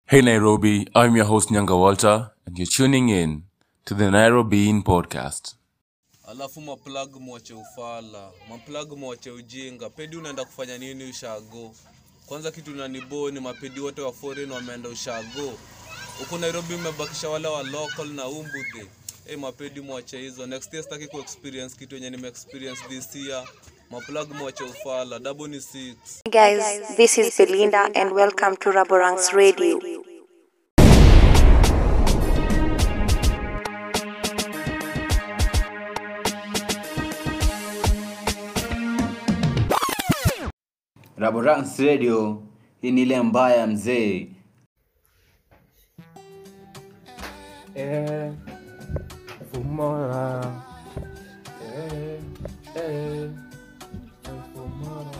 Hey Nairobi, I'm your host Nyanga Walter, and you're tuning in to the Nairobi In Podcast. alafu maplug mwache ufala maplug mwache ujinga pedi unaenda kufanya nini ushago kwanza kitu nanibo ni mapedi wote wa foreign wameenda ushago huku nairobi mmebakisha wale wa local na umbudhi hey, mapedi mwache hizo next year sitaki ku experience kitu yenye nime experience this year maplug mwache ufala double ni six Hey guys, this is Belinda and welcome to Raborang's Radio. Raborans Radio, hii ni ile mbaya mzee. Eh, Fumara. Eh, eh, Fumara.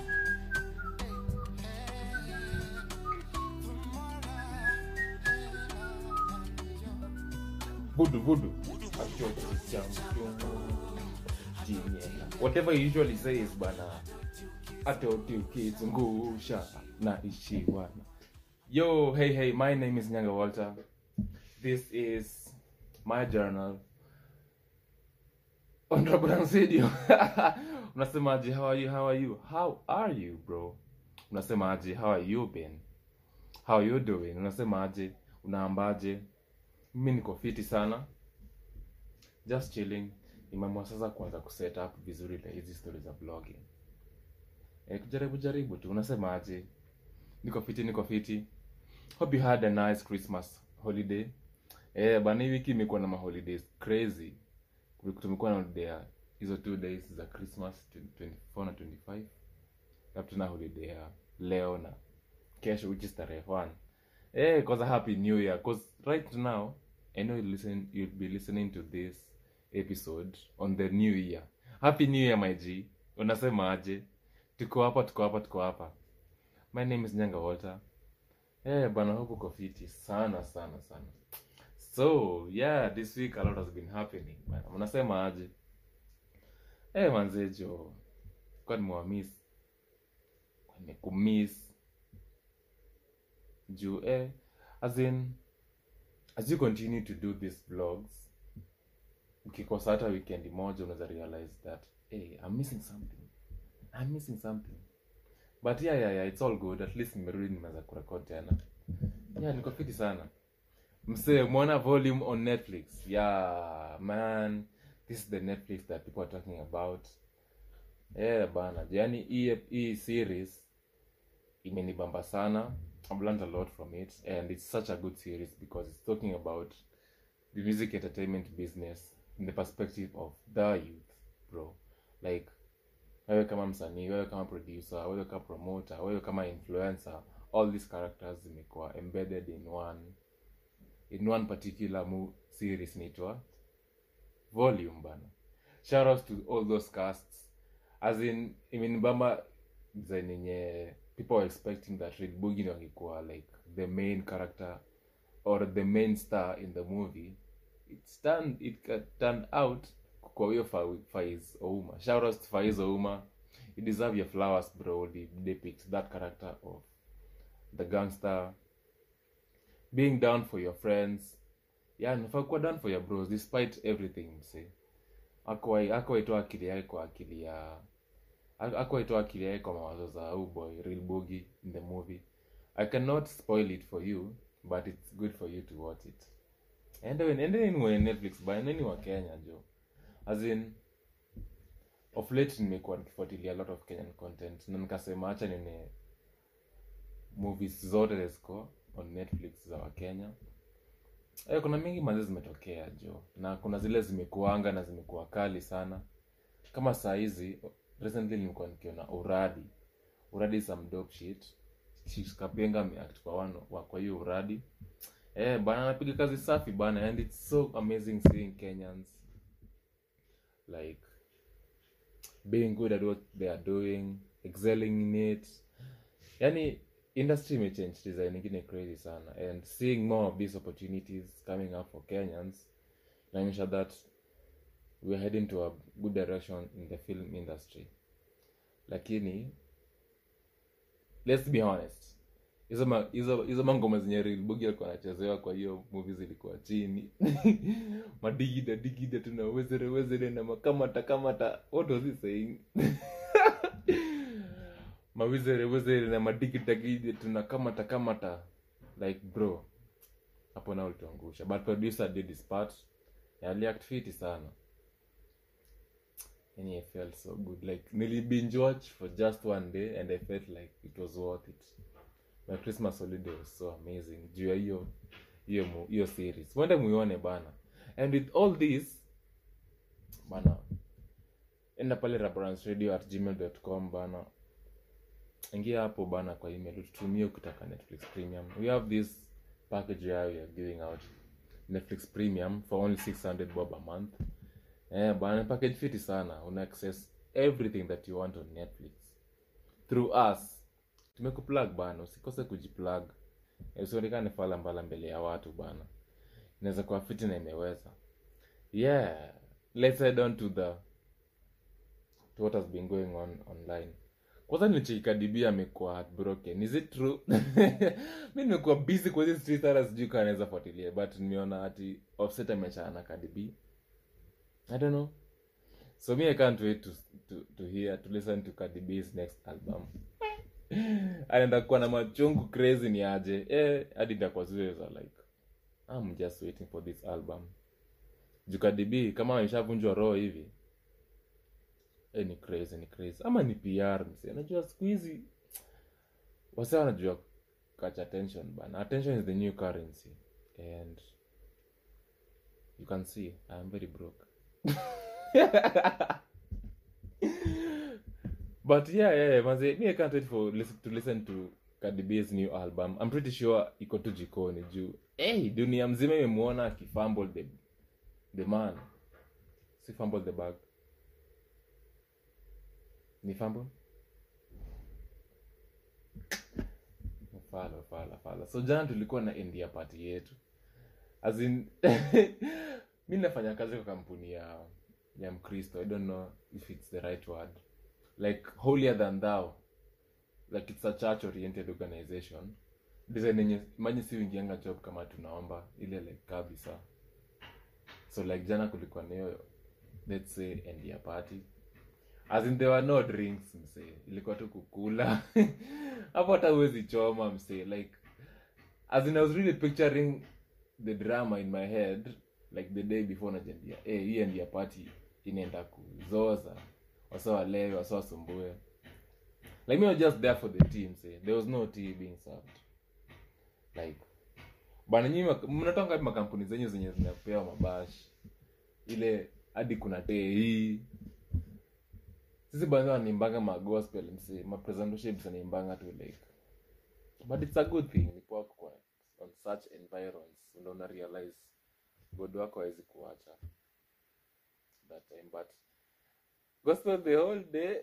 Voodoo, voodoo. Achocho champion. Jinyela. Whatever you usually say is bana hata ukizungusha na ishiwana yo hey hey my name is nyanga walter this is my journal on Rabrans Radio. unasemaje how are you how are you how are you bro unasemaje how are you been how you doing unasemaje unaambaje mimi niko fiti sana just chilling nimeamua sasa kuanza kuset up vizuri na hizi stories za blogging eh, kujaribu jaribu tu unasemaje niko fiti niko fiti hope you had a nice christmas holiday eh bana hii wiki imekuwa na maholidays crazy tumekuwa na holiday ya hizo two days za christmas 24 na 25 alafu tuna holiday ya leo na kesho which is tarehe 1 eh kwanza happy new year cause right now i know you listen you'll be listening to this episode on the new year happy new year my g unasema aje tuko hapa tuko hapa tuko hapa my name is nyanga walter eh bana hope uko fiti sana sana sana so yeah this week a lot has been happening bana unasema aje eh manzejo kwa nimewamiss nimekumiss juu eh as in as you continue to do these vlogs ukikosa hata weekend moja unaweza realize that hey, i'm missing something i'm missing something but yeah, yeah, yeah, it's all good at least nimerudi nimeweza kurekod tena yeah niko fiti sana msee umeona volume on netflix yeah man this is the netflix that people are talking about yeah bana yani hii hii series imenibamba sana i've learned a lot from it and it's such a good series because it's talking about the music entertainment business in the perspective of the youth bro like wewe kama msanii wewe kama producer wewe kama promoter wewe kama influencer all these characters zimekuwa embedded in one in one particular mo- series inaitwa volume bana shout out to all those casts as in imenibamba design yenye people were expecting that Red Boogie wangekuwa like the main character or the main star in the movie it's turned, it got turned out kwa huyo Fa- Faiz Ouma shout out to Faiz Ouma you deserve your flowers bro they depict that character of the gangster being down for your friends yeah nafaa kuwa down for your bros despite everything mse akuwaitoa akili yake kwa akili ya akuwaitoa akili yake kwa mawazo za oh boy real boogie in the movie i cannot spoil it for you but it's good for you to watch it ende ende ni netflix by nini wa kenya jo as in of late nimekuwa nikifuatilia a lot of kenyan content na nikasema hacha nine movies zote ziko on netflix za wakenya eh, kuna mingi mazi zimetokea jo na kuna zile zimekuanga na zimekuwa kali sana kama saa hizi recently nilikuwa nikiona uradi uradi is some dope shit Chief kapenga ameact kwa one wa kwa hiyo uradi eh bana anapiga kazi safi bana and it's so amazing seeing kenyans like being good at what they are doing excelling in it yani industry imechange design ingine crazy sana and seeing more of these opportunities coming up for kenyans inaonyesha that we're heading to a good direction in the film industry lakini let's be honest hizo ma- hizo hizo mangoma zenye rilbugi alikuwa anachezewa kwa hiyo movie zilikuwa chini madigida digida tuna wezere wezere na makamata kamata what was he saying mawizere wezere na madigida gida tuna kamata kamata like bro hapo nao ulituangusha but producer did his part aliact fiti sana and I felt so good like nili binge watch for just one day and I felt like it was worth it my Christmas holiday was so amazing juu ya hiyo hiyo mu- hiyo series mwende muione bana and with all this bana enda pale rabransradio at gmail.com bana ingia hapo bana kwa email ututumie ukitaka netflix premium we have this package here we are giving out netflix premium for only 600 bob a month eh bana package fiti sana una access everything that you want on netflix through us tumekuplug bana usikose kujiplug Eh, usionekane fala mbala mbele ya watu bana inaweza kuwa fiti na imeweza yeah let's head on to the to what has been going on online kwanza nichikadibia amekuwa heartbroken is it true mi nimekuwa busy kwa hizi street hata sijui kaa naweza fuatilia but nimeona ati offset amechana na Cardi B i don't know so me i can't wait to, to, to hear to listen to Cardi B's next album anaenda kuwa na machungu crazy ni aje eh hadi nitakuwa ziweza like i'm just waiting for this album juu Cardi B kama ameshavunjwa roho hivi eh, ni crazy ni crazy ama ni pr mse najua siku hizi wase wanajua catch attention bana attention is the new currency and you can see i am very broke but yeah yeah, yeah manze me i can't wait for listen, to listen to Cardi B's new album i'm pretty sure iko tu jikoni juu hey, dunia mzima imemwona akifumble the, the man si fumble the bag ni fumble fala fala fala so jana tulikuwa na india party yetu as in mi nafanya kazi kwa kampuni ya ya mkristo i don't know if it's the right word like holier than thou like it's a church oriented organization design yenye imagine si uingianga job kama tunaomba ile like kabisa so like jana kulikuwa na hiyo let's say india party as in there were no drinks msee ilikuwa tu kukula hapo hata huwezi choma msee like as in i was really picturing the drama in my head like the day before najiambia eh hii ndia party inaenda kuzoza wasa walewe wasa wasumbue like me I was just there for the team say there was no tea being served like bana nyinyi mak- mnatoka wapi makampuni zenyu zenye zinapewa mabash ile hadi kuna tee hii sisi bana wanimbanga magospel msi mapresentationships anaimbanga tu like but it's a good thing ni poa kwa on such environs ndo una realize god wako hawezi kuacha that time but gospel the whole day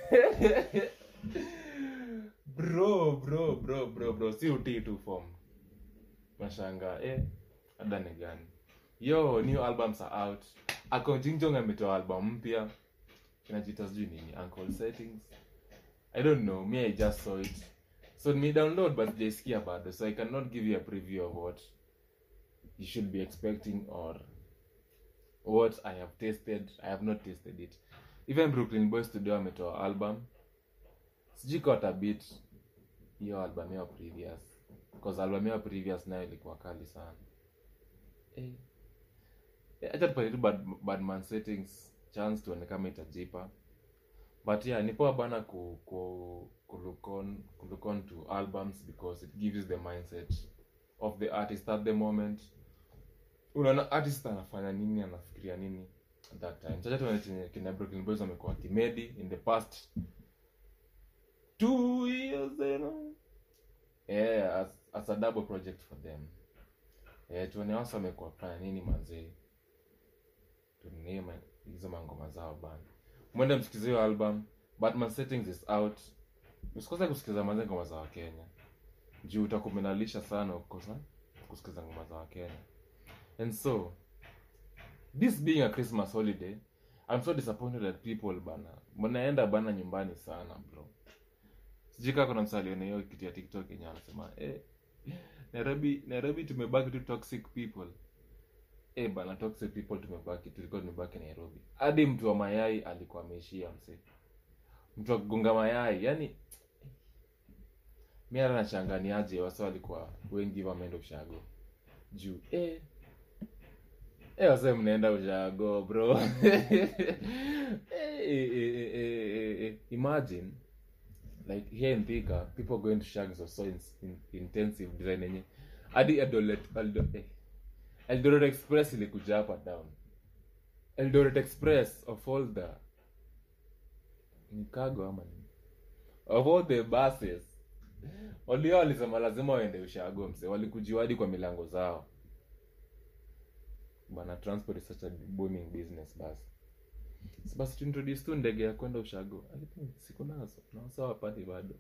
bro bro bro bro bro si utii tu form mashanga eh ada ni gani yo new albums are out ako jingjong ametoa album mpya kinajita sijui nini uncle settings i don't know me i just saw it so me download but sijaisikia bado so i cannot give you a preview of what you should be expecting or what i have tasted i have not tasted it even brooklyn boys studio ametoa album sijui kwa tabit hiyo album yao previous because album yao previous nayo ilikuwa kali sana eh. Eh, acha tupatie tu bad, badman settings chance tuone kama itajipa but yeah ni poa bana ku, ku, ku look on, ku look on to albums because it gives the mindset of the artist at the moment unaona artist anafanya nini anafikiria nini at that time chacha tuone chenye kina brooklyn boys wamekuwa kimedi in the past two years you know yeah as, as a double project for them yeah, tuone wasa wamekuwa fanya nini manzee tunie ma- hizo mangoma zao bana mwende msikize hiyo album batman settings is out usikose kusikiza manze ngoma za wakenya juu utakumenalisha sana ukosa kusikiza ngoma za wakenya and so this being a christmas holiday i'm so disappointed at people bana mnaenda bana nyumbani sana bro sijui kaa kuna msaliona hiyo kitu ya tiktok yenye anasema eh, nairobi nairobi tumebaki tu toxic people eh bana toxic people tumebaki tulikuwa tumebaki nairobi hadi mtu wa mayai alikuwa ameishia mse mtu wa kugonga mayai yani mi hata nachanganiaje wasa walikuwa wengi wameenda ushago juu eh, eh wase mnaenda ushago bro eh, eh, eh, eh, eh, eh, imagine like here in Thika, people going to shags was so in, in, intensive design yenye hadi Eldoret Eldo, eh, Eldoret Express ilikuja hapa down Eldoret Express of all the ni cargo ama nini of all the buses walio walisema lazima waende ushago mse walikujiwa hadi kwa milango zao bana transport is such a booming business basi Si basi tuintroduce tu ndege ya kwenda ushago I think siku nazo nawasa wapati bado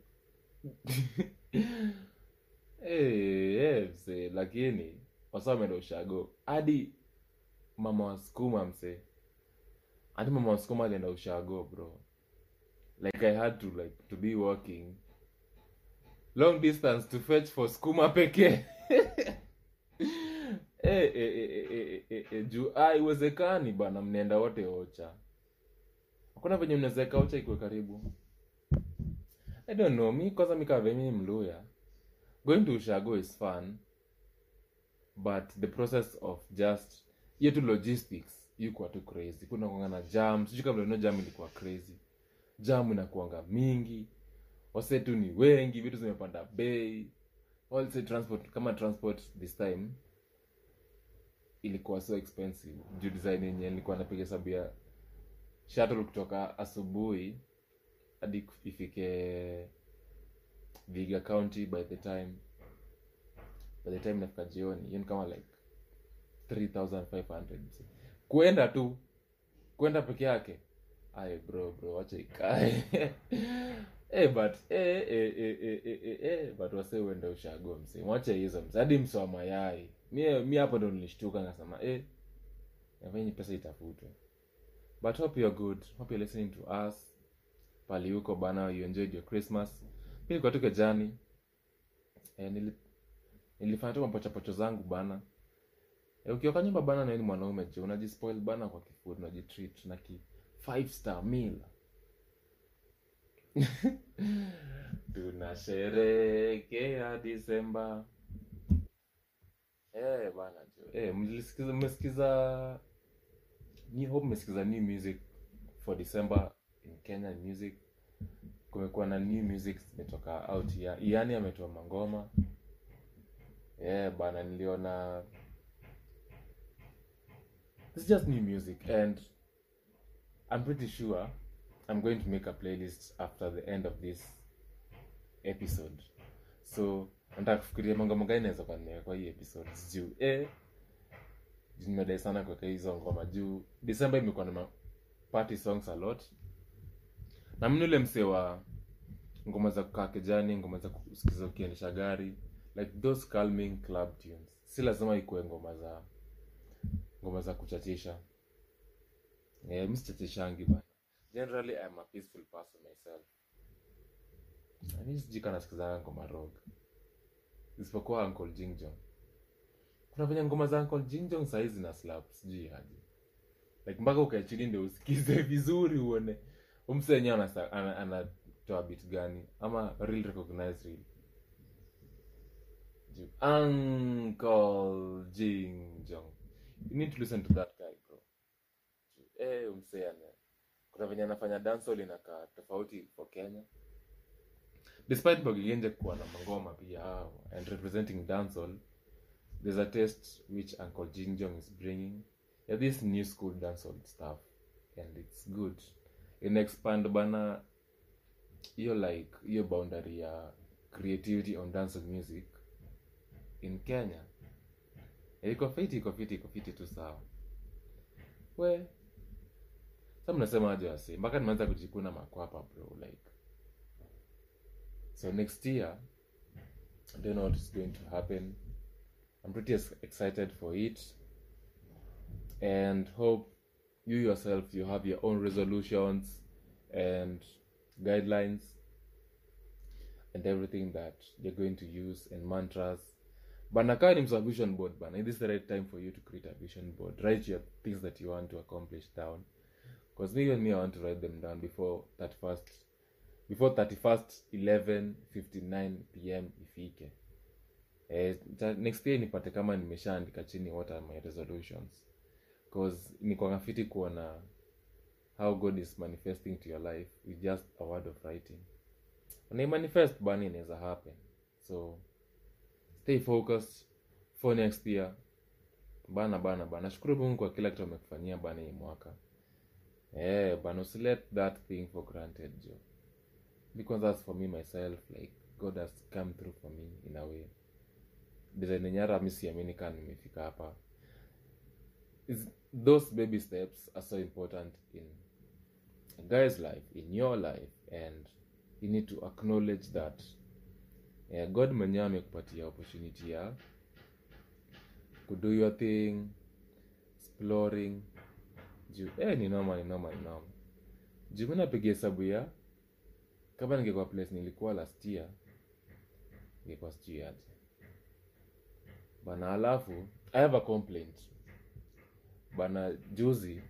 hey, hey, mse lakini wasa wameenda ushago hadi mama wa skuma mse hadi mama wa skuma alienda ushago bro like i had to like to be walking long distance to fetch for skuma pekee Eh, eh, eh, eh, eh, eh, eh, juu ah, iwezekani bana mnaenda wote ocha hakuna venye mnawezeka ocha ikiwe karibu i don't know mi kwanza mikave mi mluya going to ushago is fun but the process of just hiyo tu logistics yukuwa tu crazy kuna kuanga na jam sijui kama mlionao jam ilikuwa crazy jam inakuanga mingi wase tu ni wengi vitu zimepanda bei also transport kama transport this time ilikuwa so expensive juu design yenye nilikuwa napiga hesabu ya shuttle kutoka asubuhi hadi ifike viga county by the time by the time nafika jioni hiyo ni kama like 3500 kuenda tu kwenda peke yake ay bro bro wacha ikae eh but eh eh eh eh eh eh, eh but wase uende ushago mse mwache hizo mse hadi mse wa mayai mi mi hapo ndo nilishtuka ngasema eh nafanya pesa itafutwe but hope you're good hope you're listening to us pali huko bana you enjoyed your christmas mi nilikuwa tu kejani eh, nili, nilifanya tu mapochapocho zangu bana eh, ukioka nyumba bana na wewe ni mwanaume je unajispoil bana kwa kifood unajitreat na ki five star meal tunasherekea disemba eh bana jo eh mlisikiza mmesikiza ni hope mmesikiza new music for december in kenya music kumekuwa na new music zimetoka out ya yani ametoa mangoma yeah bana niliona it's just new music and i'm pretty sure i'm going to make a playlist after the end of this episode so nataka kufikiria mangoma gani naweza kuwa nimeweka kwa hii episode juu eh juu nimedai sana kuweka hizo ngoma juu december imekuwa na ma- party songs a lot na mimi ule msee wa ngoma za kukaa kejani ngoma za kusikiza ukiendesha gari like those calming club tunes si lazima ikuwe ngoma za ngoma za kuchachisha yeah, mi sichachishangi bana generally i'm a peaceful person myself mi sijika nasikizanga ngoma rock isipokuwa uncle jingjong kuna venye ngoma za uncle jingjong sahii zina slap sijui aje like mpaka ukae chini ndio usikize vizuri uone umse wenyewe anasa- ana- anatoa bit gani ama real recognize real Juu, uncle jingjong you need to listen to that guy bro Juu, eh umse ana kuna venye anafanya dancehall inakaa tofauti for kenya despite bogigenje kuwa na mangoma pia hao and representing dancehall there's a taste which uncle jinjong is bringing yeah, this new school dancehall stuff and it's good in expand bana hiyo like hiyo boundary ya creativity on dancehall music in kenya Eh, iko fiti iko fiti iko fiti tu sawa we sa mnasema aje wasi mpaka nimeanza kujikuna makwapa bro like so next year i don't know what is going to happen i'm pretty ex- excited for it and hope you yourself you have your own resolutions and guidelines and everything that you're going to use and mantras bana kaa ni msa vision board bana this is the right time for you to create a vision board write your things that you want to accomplish down because me and me i want to write them down before 31st before 31st 11 59 pm ifike eh, ta- next year nipate kama nimeshaandika chini what are my resolutions because nikwanga fiti kuona how god is manifesting to your life with just a word of writing unaimanifest bani inaweza happen so stay focused for next year bana bana bana shukuru mungu kwa kila kitu amekufanyia bana hii mwaka eh bana usilet that thing for granted jo because that's for me myself like god has come through for me in a way design yenye hata mi siamini kaa nimefika hapa is those baby steps are so important in a guy's life in your life and you need to acknowledge that yeah, god mwenyewe amekupatia opportunity ya kudo your thing exploring juu eh, ni noma ni noma ni noma juu mi napiga hesabu ya kama ningekuwa place nilikuwa last year ningekuwa sijui aje bana alafu i have a complaint bana juzi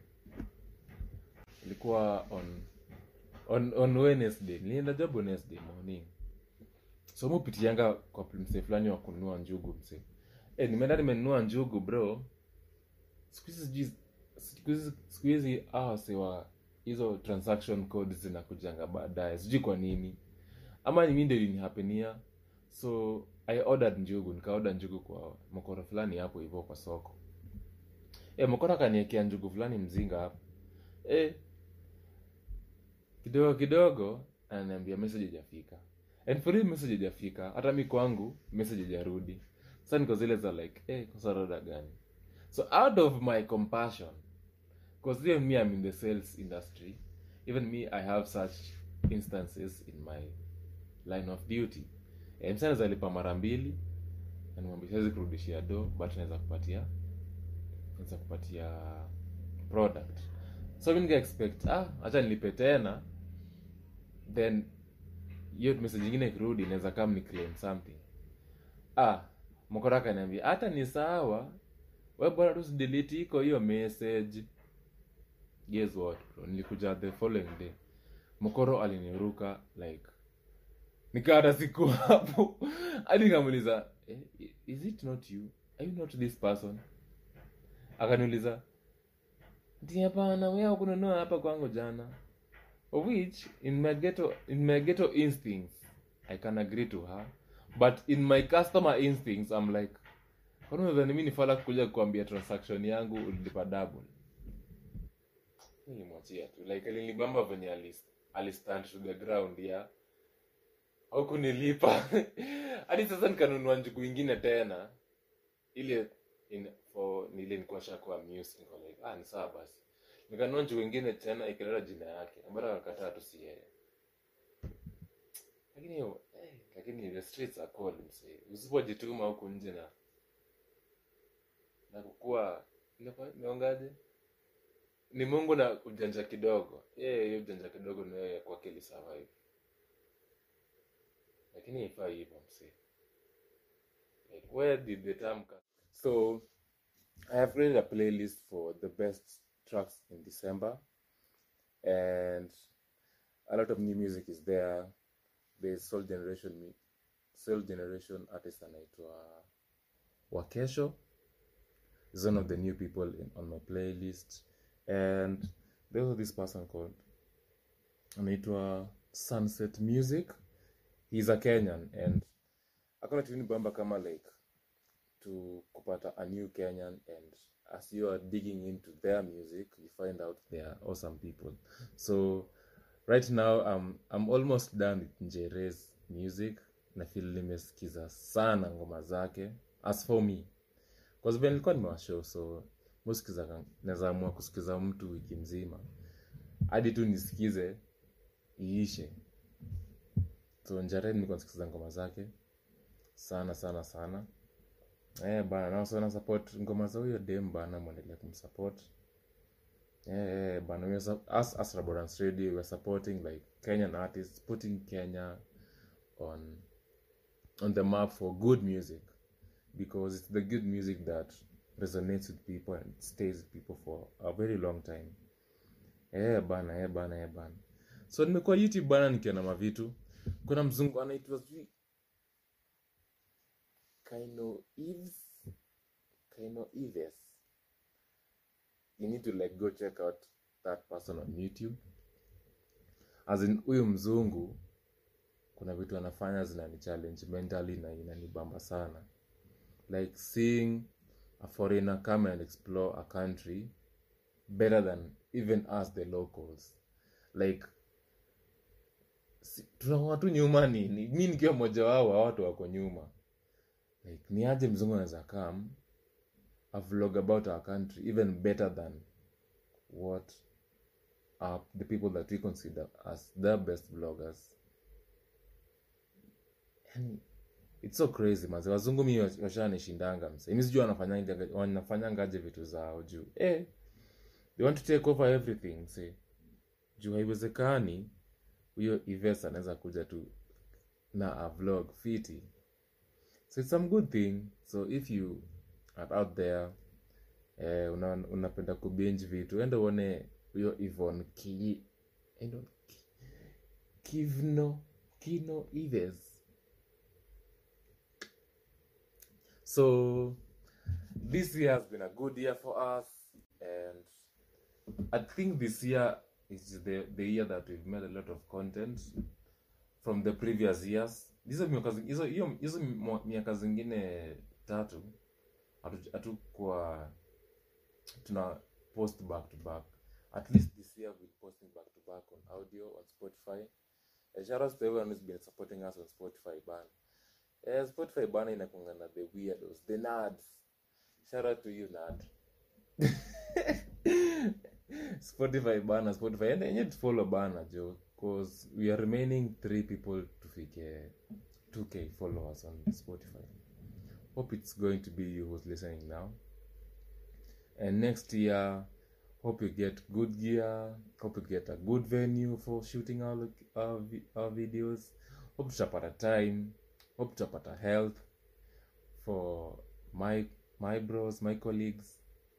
ilikuwa on on on wednesday nilienda job wednesday morning so mupitianga kwa msee fulani wa kununua njugu msee e, nimeenda nimenunua njugu bro siku hizi sijui siku hizi siku hizi hawa wase wa hizo transaction codes zinakujanga baadaye sijui kwa nini ama ni mi ndio ilinihapenia so i ordered njugu nikaorder njugu kwa mokoro fulani hapo hivyo kwa soko e, mokoro akaniekea njugu fulani mzinga hapo e, kidogo kidogo ananiambia message ijafika and for real message ijafika hata mi kwangu message ijarudi sa niko zile za like eh kosa roda gani so out of my compassion because even me i'm in the sales industry even me i have such instances in my line of duty eh, msa naweza lipa mara mbili na nimwambia siwezi kurudishia do but naweza kupatia naweza kupatia product so mi nika expect ah acha nilipe tena then hiyo message ingine ikirudi inaweza kama ni claim something ah mokora akaniambia hata ni sawa we bora tu delete iko hiyo message guess what bro nilikuja the following day mokoro aliniruka like nikaa hata siku hapo hadi nikamuuliza eh, is it not you are you not this person akaniuliza Ati hapana wewe kununua hapa kwangu jana of which in my ghetto in my ghetto instincts i can agree to her but in my customer instincts i'm like kwani unadhani mi nifala kuja kuambia transaction yangu ulilipa double nilimwachia tu like alinibamba venye alis- alistand to the ground ya au kunilipa hadi sasa nikanunua njugu ingine tena ile in, for nile nikuwa shakuwa amused niko like ah ni sawa basi nikanunua njugu ingine tena ikileta jina yake ambayo akakataa tu si yeye lakini hiyo eh, lakini the streets are cold msee usipojituma huku nje na na kukua inakuwa- inaongaje ni mungu na ujanja kidogo Eh, hiyo ujanja kidogo ni wewe kwake ili survive lakini haifaa hivyo msee like where did the term come so i have created a playlist for the best tracks in december and a lot of new music is there there's soul generation mu- soul generation artist anaitwa wakesho is one of the new people in, on my playlist and there's also this person called anaitwa sunset music he's a kenyan and akona tuni bamba kama like to kupata a new kenyan and as you are digging into their music you find out they are awesome people so right now um, i'm almost done with njere's music na feel nimesikiza sana ngoma zake as for me kwa sababu nilikuwa nimewashow so musikiza naweza amua kusikiza mtu wiki mzima hadi tu nisikize iishe so njare nilikuwa nasikiza ngoma zake sana sana sana eh bana na so na support ngoma za huyo dem bana mwendelee kumsupport eh eh bana we are, sup- us as Raborans Radio we are supporting like Kenyan artists putting Kenya on on the map for good music because it's the good music that resonates with people and stays with people for a very long time eh bana eh bana eh bana so nimekuwa youtube bana nikiona mavitu kuna mzungu anaitwa sijui kaino eves kaino eves you need to like go check out that person on youtube as in huyu mzungu kuna vitu anafanya zinani challenge mentally na inanibamba sana like seeing a foreigner come and explore a country better than even us the locals like si, tunakuwa tu nyuma nini mi nikiwa mmoja wao wa watu wako nyuma like ni aje mzungu anaweza come a vlog about our country even better than what are the people that we consider as the best vloggers yani it's so crazy manze wazungu mi washanishindanga mse mi sijui wanafanyanga- wanafanyangaje vitu zao juu eh, they want to take over everything mse juu haiwezekani huyo ives anaweza kuja tu na a vlog fiti so it's some good thing so if you are out there eh, una, unapenda kubinge vitu enda uone huyo ivon ki, endo, ki, kivno kino ives so this year has been a good year for us and i think this year is the, the year that we've made a lot of content from the previous years hizo miaka zi- hizo hiyo hizo mwa- miaka zingine tatu hatu- hatukuwa tuna post back to back at least this year we're posting back to back on audio on spotify uh, shout out to everyone who's been supporting us on spotify ban uh, spotify bana inakunga na the weirdos the nerds shout out to you nerd spotify bana spotify and enye follow bana jo cause we are remaining three people to fike 2k followers on spotify hope it's going to be you who's listening now and next year hope you get good gear hope you get a good venue for shooting our, loc- our, vi- our videos hope tutapata time hope tutapata health for my my bros my colleagues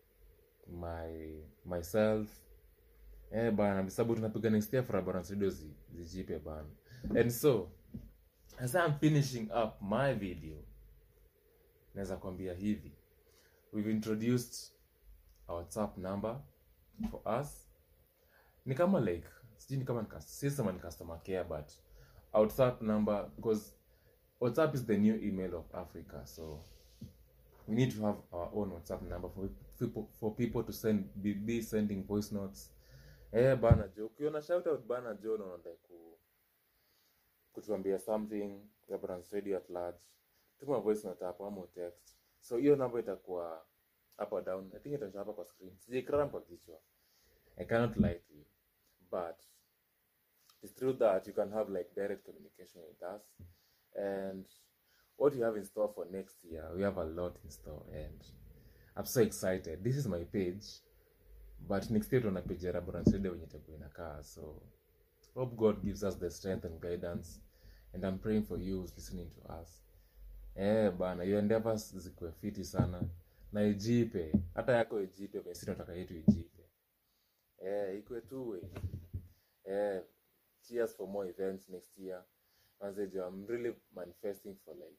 my myself eh bana sababu tunapiga next year for Aberrant studio zi, zijipe bana and so as i'm finishing up my video naweza kwambia hivi we've introduced a whatsapp number for us ni kama like sijui ni kama ni cus- si sema ni customer care but a whatsapp number because whatsapp is the new email of africa so we need to have our own whatsapp number for people, for people to send be, be sending voice notes eh bana jo ukiona shout out bana jo na unataka ku kutuambia something Reverend radio at large tuma voice note hapo ama text so hiyo namba itakuwa up or down i think itaonyesha hapa kwa screen sijaikram kwa kichwa i cannot lie to you but it's true that you can have like direct communication with us and what you have in store for next year we have a lot in store and i'm so excited this is my page but next year tuna page ya Raborant Radio wenye itakuwa inakaa so hope god gives us the strength and guidance and i'm praying for you who's listening to us eh bana your endeavors zikuwe fiti sana na ijipe hata yako ijipe venye sisi tunataka yetu ijipe eh ikuwe two way eh cheers for more events next year manze jo i'm really manifesting for like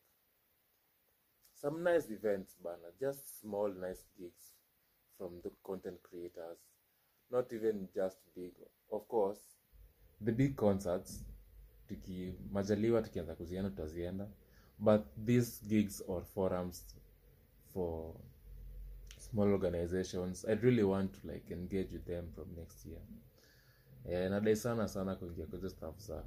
some nice events bana just small nice gigs from the content creators not even just big of course the big concerts tukimajaliwa tukianza kuzienda tutazienda but these gigs or forums for small organizations i really want to like engage with them from next year eh, nadai sana sana kuingia kwenye staff za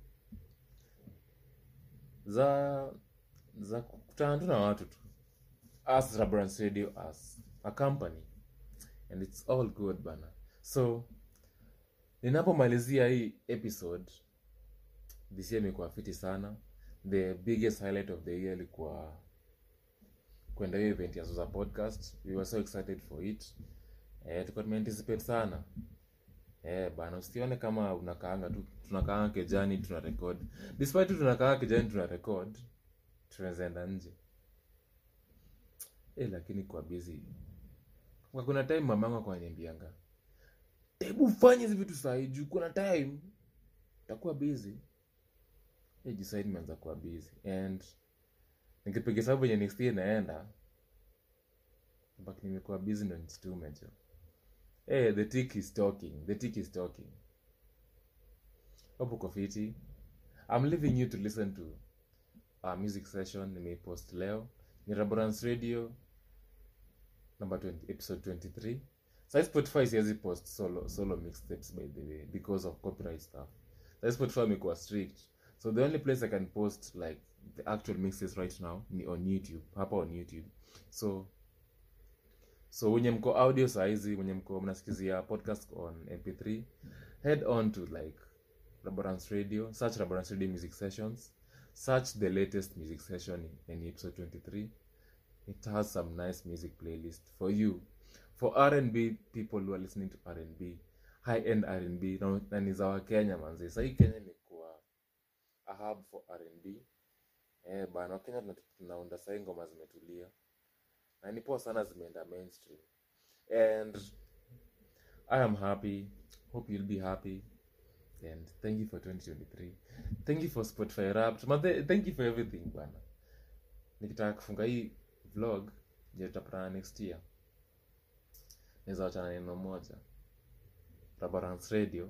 za za kukutana tu na watu tu as Rabrand radio as a company and it's all good bana so ninapomalizia hii episode this year imekuwa fiti sana the biggest highlight of the year ilikuwa kwenda hiyo event ya Zuza podcast we were so excited for it eh, tulikuwa tumeanticipate sana eh bana usione kama unakaanga tu tunakaanga kejani tuna record despite tu tunakaanga kejani tuna record tunaweza enda nje eh lakini kwa busy kwa kuna time mamangu akaniambianga hebu fanye hizi vitu saa hii juu kuna time utakuwa busy eh jisai nimeanza kuwa busy and nikipiga sababu yenye next year naenda but nimekuwa busy ndo nisitume jo Hey, the tick is talking. The tick is talking. Hope uko fiti. I'm leaving you to listen to a music session nimeipost leo. Ni Raborance Radio number 20, episode 23. Sai Spotify siwezi post solo solo mixtapes by the way because of copyright stuff. Sai Spotify imekuwa strict. So the only place I can post like the actual mixes right now ni on YouTube. Hapa on YouTube. So so wenye mko audio saizi wenye mko mnasikizia podcast on mp3 head on to like laborance radio search laborance radio music sessions search the latest music session in, in episode 23 it has some nice music playlist for you for rnb people who are listening to rnb high end rnb na, na ni za wakenya manzi sahii kenya imekuwa a hub for rnb eh bana wakenya tuna- tunaunda sahii ngoma zimetulia na ni poa sana zimeenda mainstream and i am happy hope you'll be happy and thank you for 2023 thank you for spotify wrapped Mathe, thank you for everything bwana nikitaka kufunga hii vlog je tutapatana next year naweza wachana neno moja rabarance radio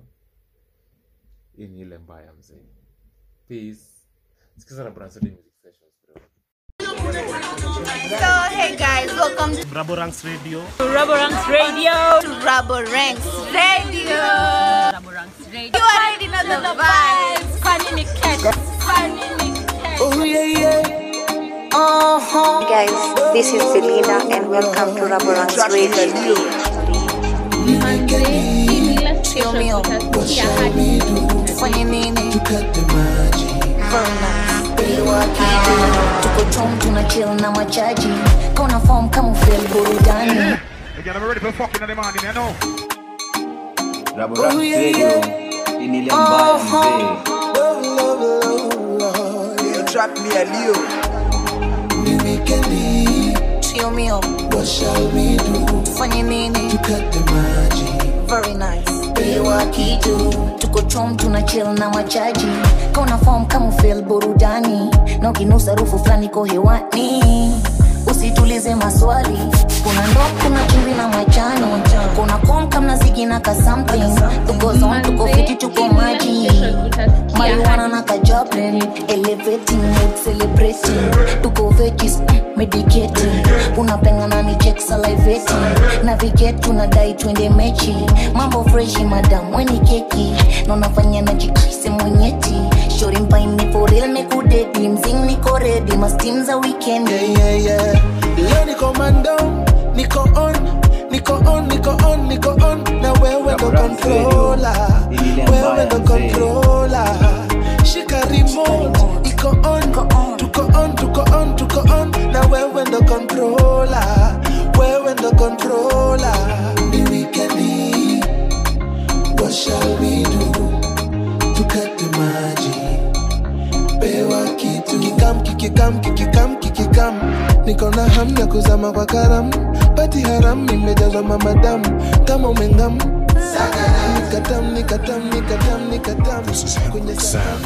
hii ni ile mbaya mzee peace sikiza rabarance radio music sessions bro So, hey guys, welcome to Raborance Radio. Rubberanks Radio. To Rubberanks Radio. Rubberanks Radio. You already know the vibes. Funny me catch. Funny me catch. Oh yeah, yeah. Uh-huh. Guys, this is Belinda and welcome to Raborance Radio. Chill me up. Funny nini. tuko chom tuna chill na machaji kauna form kama ufeel burudani Again, I'm ready for fucking in the morning, you know. Raborance Oh, yeah, Radio. yeah. Hii ni ile mbaya mzee. You trap me a Leo. Chill me up. Funny nini. very nice pewa kitu tuko chom tuna chill na machaji kauna form kama ufeel burudani na ukinusa rufu fulani ko hewani usitulize maswali kuna ndo kuna chumvi na majani kuna kom kamna zigi na ka something tuko zon tuko fiti tuko maji marijuana na kajablin elevating mood celebrating tuko veggies medicating unapengana ni check salivating navigate tunadai twende mechi mambo freshi madam weni keki na unafanya na jikaise mwenyeti shori mpaini for real mekudedi mzing niko ready mastim za weekend yeah, yeah, yeah. Leo niko mando, niko on, niko on, niko on, niko on. Na wewe ndo Raborance controller, Radio. Ile wewe mbaya ndo mzee. controller. Shika remote, iko on, tuko on, tuko on, tuko on. Na wewe ndo controller, wewe ndo controller. Ni weekendi, what shall we do? Tukate maji pewa kitu kikam kikikam kikikam kikikam niko na ham ya kuzama kwa karam pati haram imejazwa mamadamu kama umengam nikatam nikatam nikatam nikatam kwenye sahani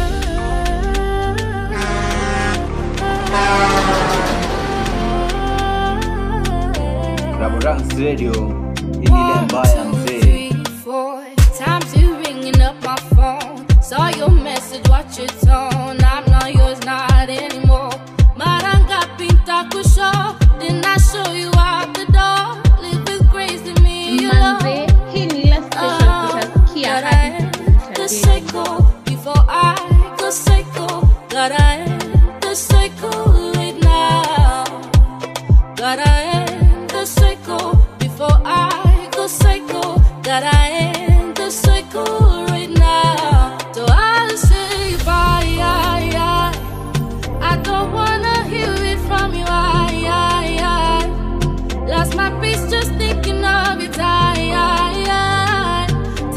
Raborance Radio. Hii ni ile mbaya mzee. three, four times you ringing up my phone. Saw your message, watch your tone. I'm not yours, not anymore. Maranga pinta kusho, didn't I show you out the door? Live with grace in me, you Manze, hii ni ile station utasikia hadi the cycle before I go cycle. Gotta end the cycle right now. Gotta end the cycle before I go cycle. Gotta end the cycle right now. So I'll say bye. I, I, I don't wanna hear it from you. I, I, I lost my peace just thinking of it. I, I, I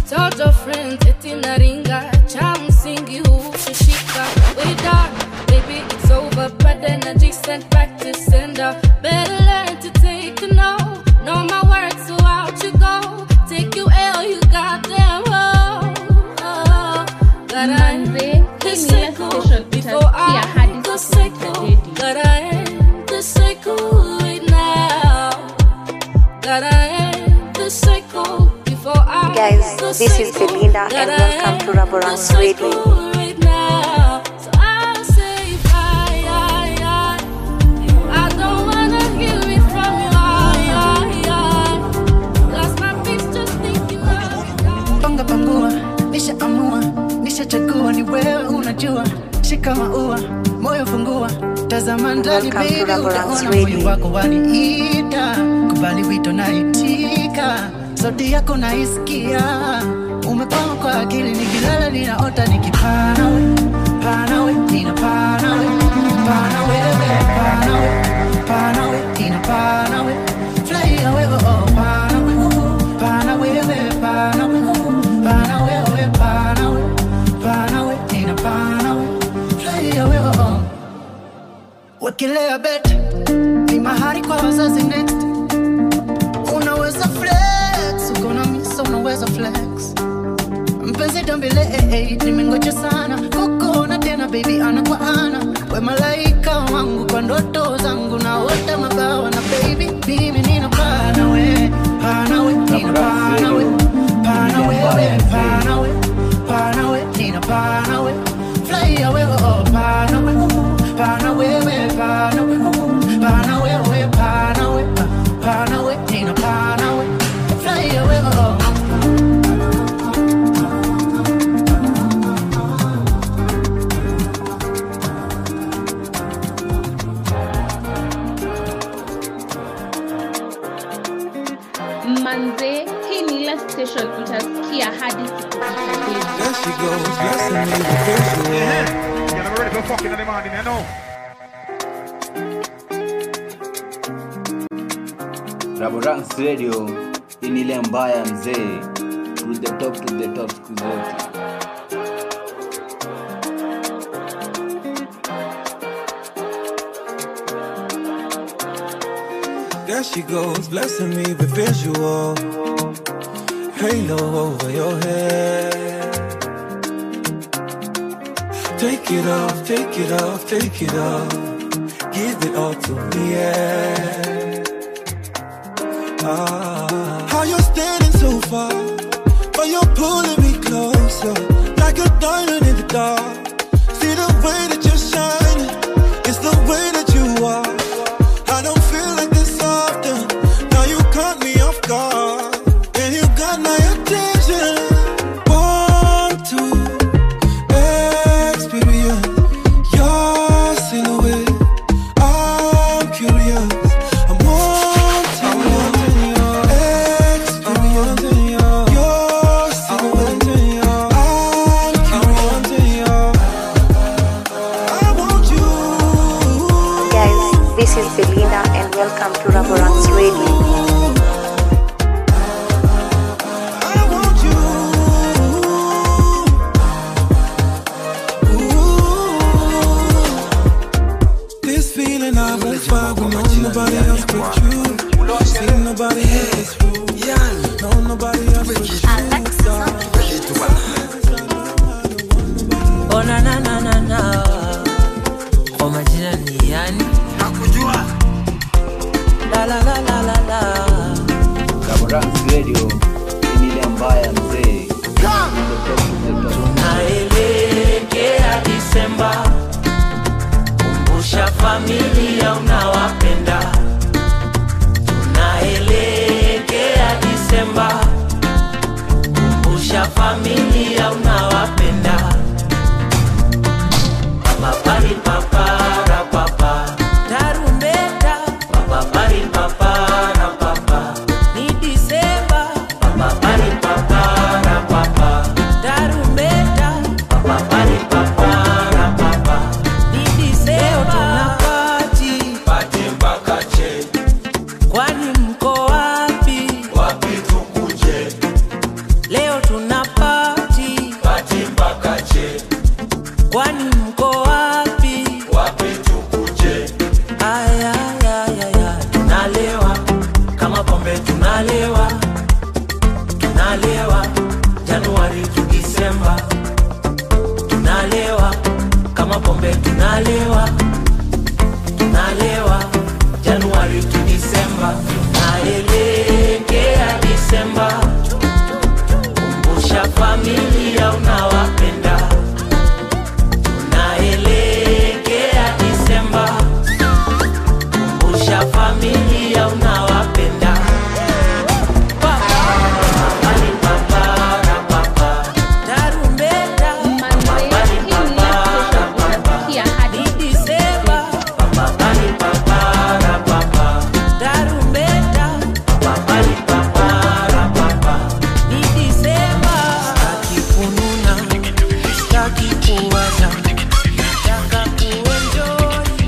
toto friends eti naringa cha msingi hukushika we done baby it's over bad energy sent back to sender better learn to take a no know my words so out you go take you L you goddamn hoe oh, that I Manze, the hii ni ile cycle station before utasikia I hadi the siku cycle utadedi. that I end the cycle right now that I end the cycle before I Guys, the this is cycle Belinda that and I welcome to end Raborang's the Radio. cycle right now. So I'll say bye, I, I, I don't wanna hear it from you, I, I, I. Lost my peace just thinking of panga pangua nishaamua nishachagua ni wewe unajua shika maua moyo fungua tazama ndani Welcome to baby Raborang's utaona moyo Radio. wako waniita kubali wito naitika sauti yako naisikia umekwama kwa akili nikilala ninaota nikipana we pana we ninapana we pana wewe pana we pana we ninapana we fly away oh oh pana we pana wewe pana we pana wewe pana we pana we ninapana we fly away oh oh wekelea bet ni mahari kwa wazazi next unaweza flex uko na misa unaweza flex mpenzi tambile eh, eh, nimengoja sana kukuona tena baby ana kwa ana we malaika wangu kwa ndoto zangu naota mabawa na baby mimi nina pana we pana we nina pana we pana wewe pana we pana we nina pana we fly away oh, oh pana we pana wewe pana we pana wewe pana we pana we nina pana we fly away oh, oh. manze hii ni ile station utasikia hadi siku utadedi. There she goes, blessing me with visual. Yeah, I'm ready for fucking in the morning, you know. Raborang's Radio hii ni ile mbaya mzee, to the top, to the top siku zote. There she goes, blessing me with visual. Halo over your head. Take it off, take it off, take it off. Give it all to me, yeah. Ah. How you're standing so far, but you're pulling me closer, like a diamond in the dark. See the way that you're shining, it's the way that you are. I don't feel like this often. Now you caught me off guard, and you got my attention. Want to experience your silhouette. I'm curious. I'm wanting your experience. Your silhouette. I'm curious. I want you. Guys, this is Belinda and welcome to Raborang's Radio. This feeling I won't find when no nobody else but you. See nobody else but you. No nobody else but you. Oh na na na na na. Kwa majina ni yani? Nakujua. La la la la la la. Raborang's Radio hii ni ile mbaya mzee, to the top, to the top. Tunaelekea Disemba, kumbusha familia unawapenda. Tunaelekea Disemba, kumbusha familia unawapenda. Papa pari papara papa, tarumbeta. Papa pari papara papa, ni Disemba. Papa pari papara papa, tarumbeta. Papa pari papara papa, ni Disemba. Tunapati pati mpaka che, kwani mko wapi? Wapi tukuje? Leo leo tuna pati pati mpaka che kwani mko wapi wapi tukuje ayayayaya tunalewa kama pombe tunalewa tunalewa januari tu disemba tunalewa kama pombe tunalewa tunalewa januari tu disemba tunaelekea disemba kumbusha familia unawapenda tunaelekea disemba kumbusha familia unawapenda tarumbeta ni disemba tarumbeta ni disemba staki kununa staki kuwaza nataka kuenjoi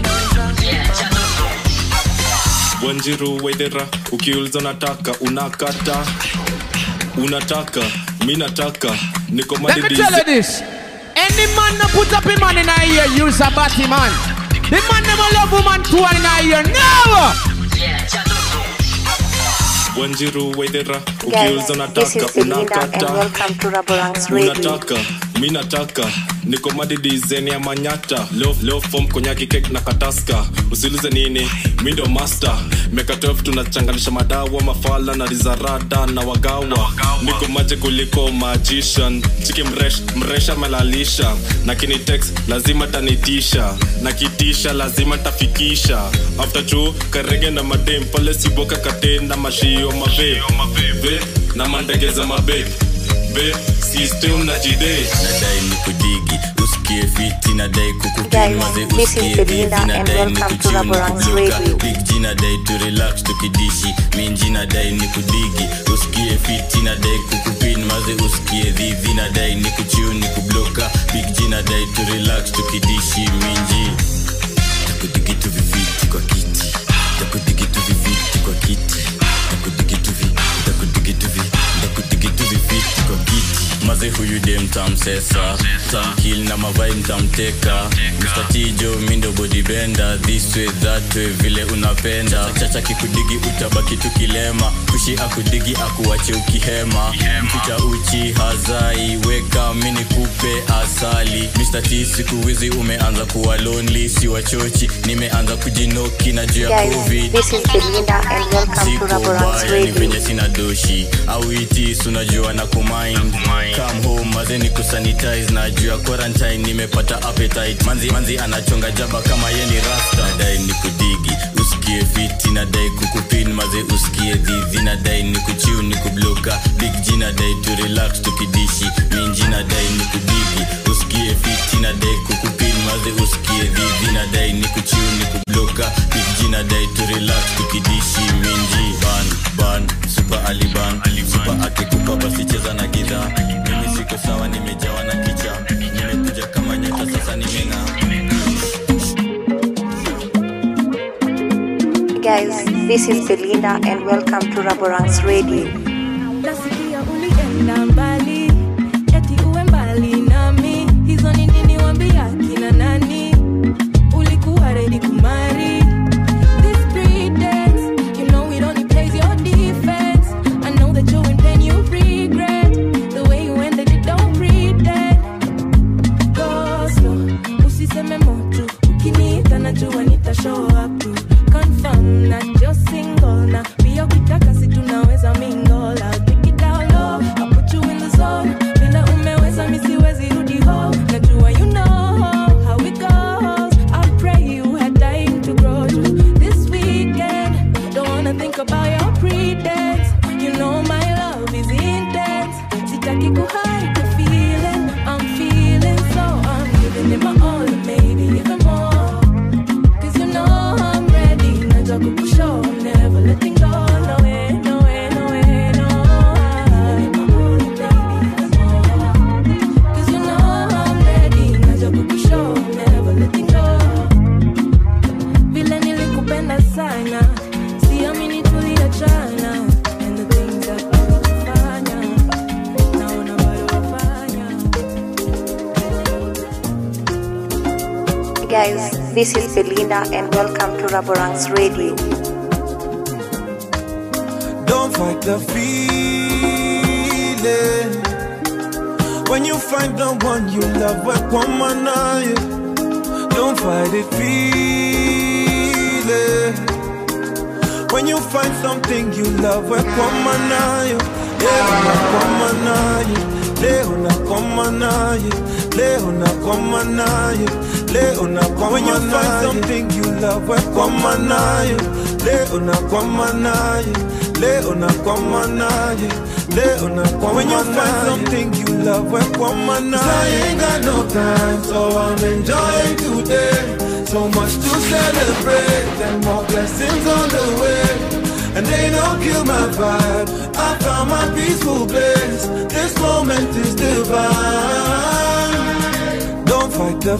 wanjiru waithera ukiuliza unataka unakata unataka mi nataka niko Let me madidis tell you this. Any man no put up him man in a ear, use a batty man. The man never love woman two in a ear. Never. wanjiru waithera Guys, ukiuliza this is unataka Belinda and unakata welcome to Raborang's Radio. unataka mi nataka niko madidizeni ya manyata leo leo form konyaki kek na kataska usiulize nini mi ndo master meka 12 tunachanganisha madawa mafala na rizarada na wagawa niko maje kuliko magician chiki mresh, mresha melalisha na kinitex lazima tanitisha na kitisha lazima tafikisha after chu karege na madem pale siboka katenda mashio mabe Ve, na mandegeza mabe be system na jide nadai ni kudigi usikie fiti nadai Guys, kukupinmaze this is usikie Belinda vivi and nadai ni welcome to kuchiu ni Raborang's kubloka Radio. big g nadai tu relax tukidishi minji nadai ni kudigi usikie fiti nadai kukupinmaze usikie vivi nadai ni kuchiu ni kubloka big g nadai tu relax tukidishi minji takudigi tu viviti kwa kiti takudigi tu viviti kwa kiti takudigi tu vi takudigi tu vi takudigi tu viviti kwa kiti maze huyu dem tamsesa tamkil na mavai mtamteka mstatijo mindo bodibenda this way that way vile unapenda chacha kikudigi utabaki tukilema kushi akudigi akuache ukihema mficha uchi hazai weka mini kupe asali Mr. T siku hizi umeanza kuwa lonely si wachochi nimeanza kujinoki na juu ya Guys, covid this is Belinda and welcome to Siko Raborang's baya ni Radio. venye sina doshi au itis unajua na kumind come home maze ni kusanitize na juu ya quarantine nimepata appetite manzi, manzi anachonga jaba kama ye ni rasta nadai ni kudigi usikie fiti nadai kukupin maze usikie dhidhi nadai ni kuchiu ni kubloka big g nadai tu relax tukidishi minji nadai ni kudigi usikie fiti nadai kukupin maze usikie dhidhi nadai ni kuchiu ni kubloka big g nadai tu relax tukidishi minji ban ban super aliban super akikupa basi cheza na gidha mimi siko sawa nimejawa na kicha nimekuja kama nyota sasa nimeng'aa Guys, this is Belinda and welcome to Raborang's Radio. nasikia ulienda mbali eti uwe mbali nami hizo ni nini wambia kina nani ulikuwa redi kumari These three days, you know it only plays your defense. I know that you're in pain, you regret the way you ended it, don't pretend. Go slow, usiseme motu ukiniita najua nita show up to confirm na just single na pia ukitaka si tunaweza mingle I'll take it down low I'll put you guys, this is Belinda and welcome to Raborang's Radio. Don't fight the feeling. When you find the one you love, work one man eye. Don't fight it, feel it. When you find something you love, work one man eye. Leo na koma naye, leo na koma naye, leo na koma naye, leo na koma When you find something you love, work one man eye. Leo na koma naye, leo na koma naye, leo na koma When you find something you love, work one man eye. I ain't got no time, so I'm enjoying today. So much to celebrate, and more blessings on the way. And they don't kill my vibe. I found my peaceful place. This moment is divine. Don't fight the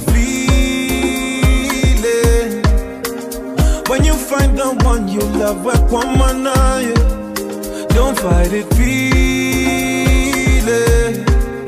feeling. When you find the one you love, work one man eye. Don't fight it, feel it.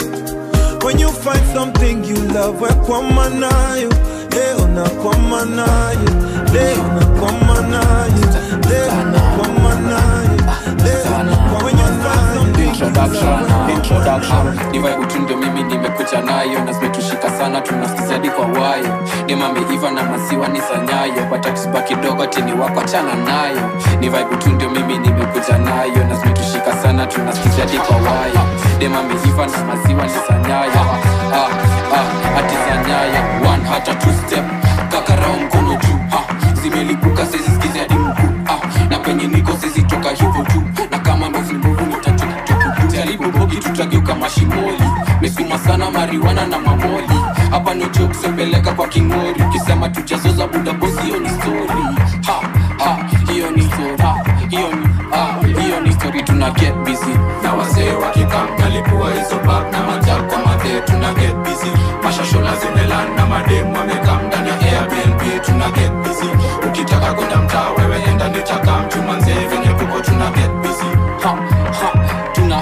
When you find something you love, work one man eye. Leo na kwa manaye, leo na kwa manaye, leo na kwa manaye, leo na kwa when you find something introduction introduction ni vibe tu ndio mimi nimekuja nayo na zimetushika sana tunasikiza hadi kwa wayo ni mameiva na maziwa ni sanyayo bata kisuba kidogo tini wako achana nayo ni vibe tu ndio mimi nimekuja nayo na zimetushika sana tunasikiza hadi kwa wayo ni mameiva na maziwa ni sanyayo ah, ah, ati sanyayo one hata two step kakarao mkono juu ah, zimelipuka sezisikizi hadi mkuu ah, na penye niko sezitoka hivyo tu na kama mbovu mbovu nitachukuchuku jaribu bogi tutageuka mashimoli mesuma sana mariwana na mamoli hapa no joke sepeleka kwa kingori ukisema tujazoza buda bosi hiyo ni story ha ha hiyo ni story ha hiyo ni ah hiyo ni story tuna get busy na wazee wakikam nalipua hizo bag na majab kwa madhe tuna get busy mashashola zimelan na madem wamekam ndani ya airbnb tuna get busy ukitaka kwenda mtaa wewe enda nitaka mchumanzee venye kuko tuna get busy ha ha tuna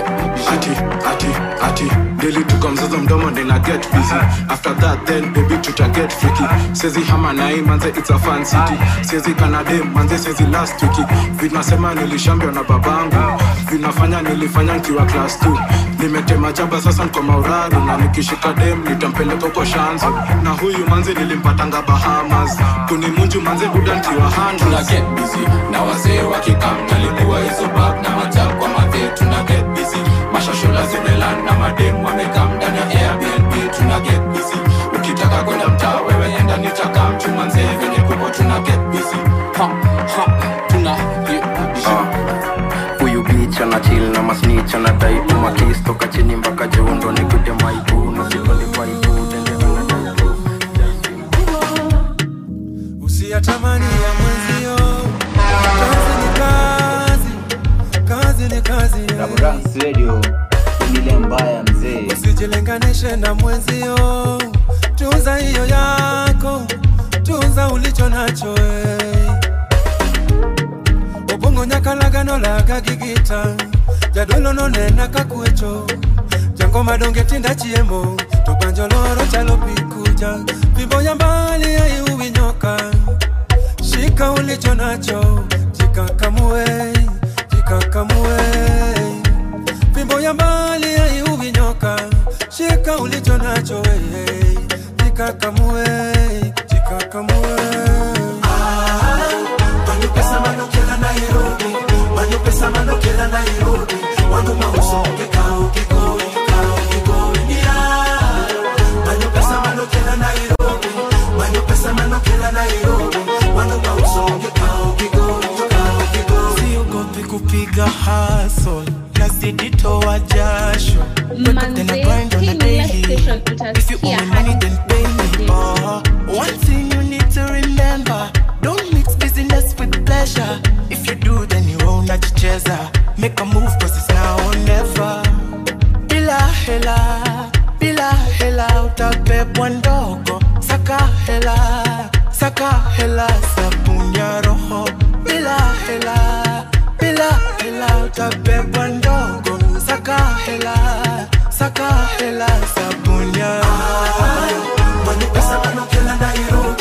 ati ati ati daily tuko mzozo mdomo nina get busy after that then baby tuta get freaky sezi hama nai manze it's a fan city sezi kanade manze sezi last wiki vinasema nilishambiwa na babangu vinafanya nilifanya nikiwa class 2 nimetema jaba sasa niko mauraru na nikishika dem nitampeleka huko shanzu na huyu manze nilimpatanga bahamas kunimunju manze buda nkiwa tuna handas get busy na wazee wakikam nalipua hizo bag na majab kwa madhe tuna get busy mashashola zimelan na madem wamekam ndani ya airbnb tuna get busy ukitaka kwenda mtaa wewe enda nitaka mchumanzee venye kuko tuna get busy ha ha tuna get busy huyu bich anachil na masnich anadai tu makis toka chini mpaka jeundo nikute maibu na sipande paipu usiyatamani ya mwenzio kazi ni kazi kazi ni kazi Raborang's Radio ni ile mbaya mzee. usijilinganishe na mwenzio tunza hiyo yako tunza ulicho nacho eh. obongo nyakalagano laga gigita jadolo nonena kakwecho jango madonge tinda chiemo to banjo loro chalo pikuja fimbo ya mbali aiuwinyoka shika ulicho nacho jikakamue jikakamue fimbo ya mbali aiuwinyoka shika ulicho nacho wewe jikakamue jikakamue Manyo pesa mano kela Nairobi Manyo pesa mano kela Nairobi Wangu mauso kikao kikoi kikao kikoi Nia Manyo pesa mano kela Nairobi Manyo pesa mano kela Nairobi Wangu mauso kikao kikoi kikao kikoi siogopi kupiga hasol nazidi toa jasho Wake up then I grind on the daily If you owe me money then pay me oh. One thing you need to remember Don't mix business with pleasure If you do then you own najicheza Make a move cause it's now or never Bila hela, bila hela utabebwa ndogo Saka hela, saka hela sabuni ya roho Bila hela, bila hela utabebwa ndogo Saka hela, saka hela sabuni ya roho Manyo pesa mano kela Nairobi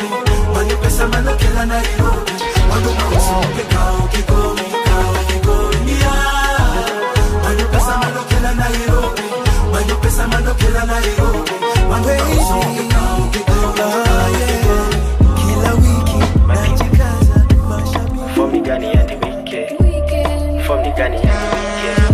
manokela nairobi wanduma usonge kao kikoi kao kikoi yeah. manyo pesa manokela nairobi manyo pesa manokela nairobi wanduma usonge kao kikoi kao kikoi kila wiki najikaza Form ni gani ya the weekend? Form ni gani ya the weekend?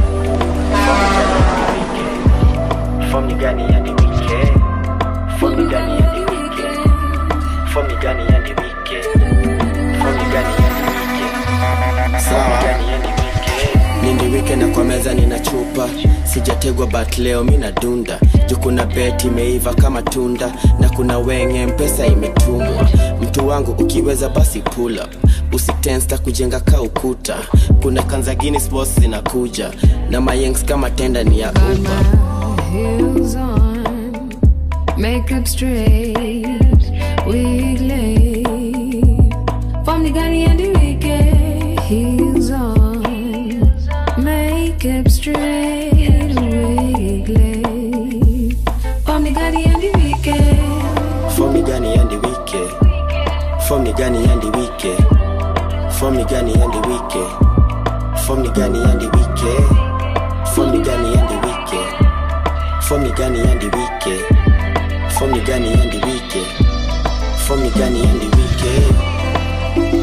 Form ni gani ya the weekend? Form ni gani ya the weekend? Form ni gani ya the weekend? Form ni gani ya the weekend? Form ni gani ya the weekend? nindi weekend kwa meza nina chupa sijategwa but leo mi nadunda juu kuna bet imeiva kama tunda na kuna wenge mpesa imetumwa mtu wangu ukiweza basi pull up usitensta kujenga ka ukuta kuna kanzagini sports zinakuja na mayengs kama tenda ni ya upa heels on, makeup straight, wig laid. From the Ghani and the wicked, heels on, makeup straight, wig laid. From the Ghani and the wicked. Form ni gani ya the weekend? Form ni gani ya the weekend? Form ni gani ya the weekend? Form ni gani ya the weekend? Form ni gani ya the weekend? Form ni gani ya the weekend? Form ni gani ya the weekend? Form ni gani ya the weekend?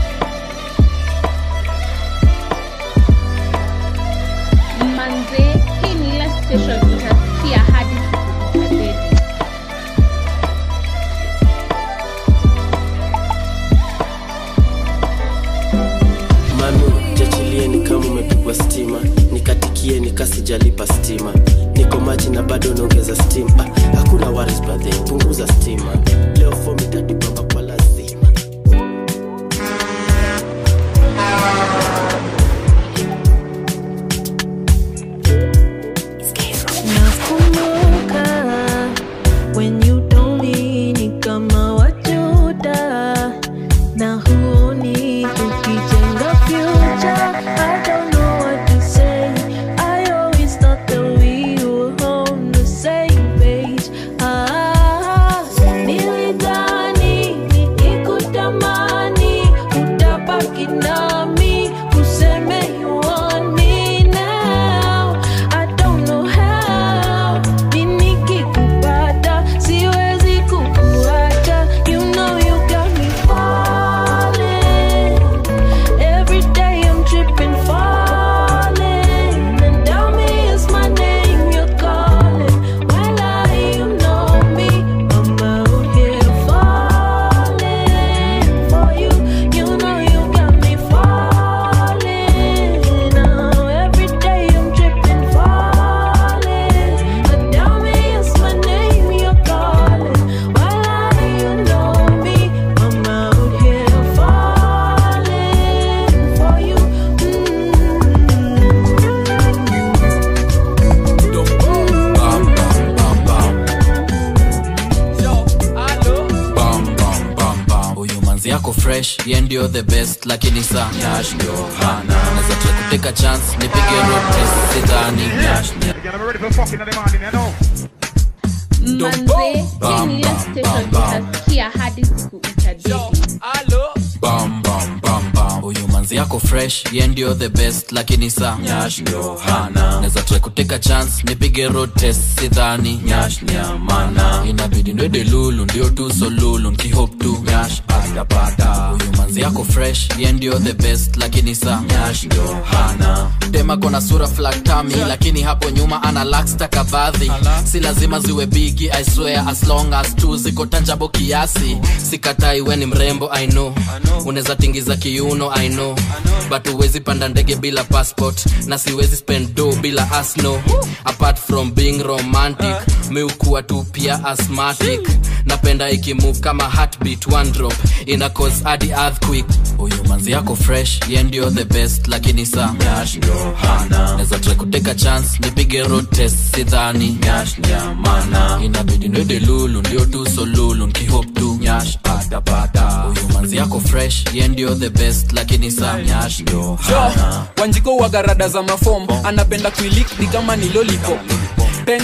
manze hii ni ile station utasikia hadi siku utadedi manu jachilieni kama umepigwa stima nikatikie nikasijalipa stima niko maji na bado naongeza stima ah, hakuna waris badhe punguza stima leo fomi tatipamba kwa lazima Nakumbuka when you told me ni kama wajuda na huoni tukijenga future. I don't know what to say. I always thought that we were on the same page. Ah, nilidhani nikikutamani utabaki nami useme you want me now. I don't know how. Mimi nikikupata siwezi kukuacha. You know you got me falling. Every day I'm tripping, falling. And tell me it's my name you're calling. Well, I, you know me. I'm out here falling for you. You know you got me falling. Now every day I'm tripping, falling. But tell me it's my name you're calling. Well, I, you know me. I'm out here falling for you. huyu manzi yako fresh ye ndio the best lakini sa nyash ndio hana naweza try kuteka chance nipige road test sidhani nyash Again, I'm ready for fucking in the morning, you know. manze hii ni ile station utasikia hadi siku utadedi bam bam bam bam huyu manzi yako fresh ye ndio the best lakini sa nyash ndio hana naweza try kuteka chance nipige road test sidhani nyash nyamana inabidi ndwede lulu ndio tu so lulu nkihop tu nyash atapata huyu manzi yako fresh ye ndio the best lakini sa nyash ndio hana dema kona sura flaktami lakini hapo nyuma ana lakstakabadhi si lazima ziwe bigi i swear as long as tu ziko tanjabo kiasi sikatai we ni mrembo i know unaweza tingiza kiuno i know but huwezi panda ndege bila passport na siwezi spend do bila asno apart from being romantic mi ukuwa tu pia asthmatic napenda ikimove kama heartbeat one drop ina cause hadi earthquake huyu manzi yako fresh ye ndio the best lakini sa nyash ndio hana naweza try kuteka chance nipige road test sidhani nyash nyamana inabidi ndwede lulu ndio tu so lulu nkihop tu nyash atapata huyu manzi yako fresh ye ndio the best lakini sa nyash ndio hana wanjiko wagarada za mafom anapenda kuilik ni kama ni lollipop painting na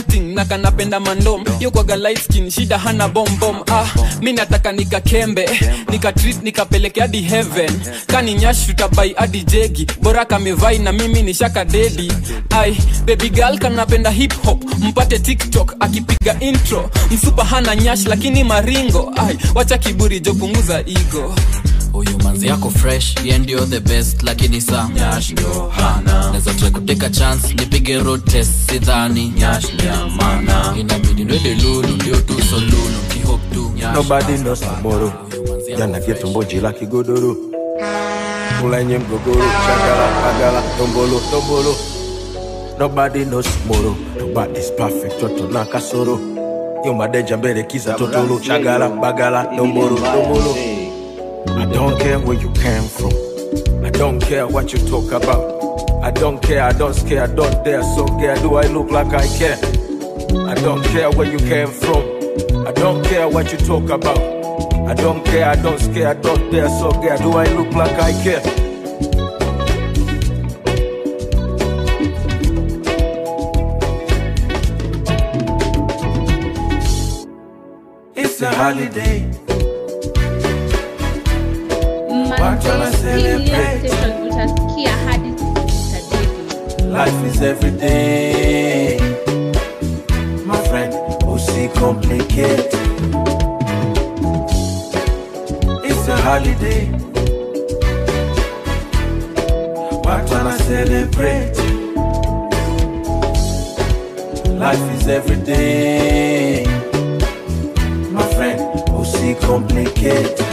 na kanapenda mandom yokwaga light skin shida hana bombom ah mi nataka nikakembe nikatreat nikapeleke hadi heaven kani nyash tutabai hadi jegi bora kamevai na mimi ni shaka dedi ai baby girl kanapenda hip hop mpate tiktok akipiga intro msupa hana nyash lakini maringo ai wacha kiburi jopunguza igo huyu manzi yako fresh ye ndio the best lakini sa nyash ndio hana naweza try kuteka chance nipige road test sidhani nyash ndio maana inabidi nwende lulu ndio tu so lulu kihop tu nyash Nobody knows tomorrow. Jana getu mboji la kigodoro. Ulenye mgogoro, shagala, agala, tombolo, tombolo. Nobody knows tomorrow. Nobody's perfect, toto na kasoro. Yo madeja mbele kiza totolo, shagala, bagala, tombolo, tombolo. I don't care where you came from. I don't care what you talk about. I don't care, I don't scare, I don't dare. So care, do I look like I care? I don't care where you came from. I don't care what you talk about. I don't care, I don't scare, I don't dare. So care, do I look like I care? It's a holiday. Manze, Watu wana hii ni ile celebrate. station utasikia hadi utadedi. Life is every day. My friend, usicomplicate. It's a holiday. Watu wana celebrate. Life is every day. My friend, usicomplicate.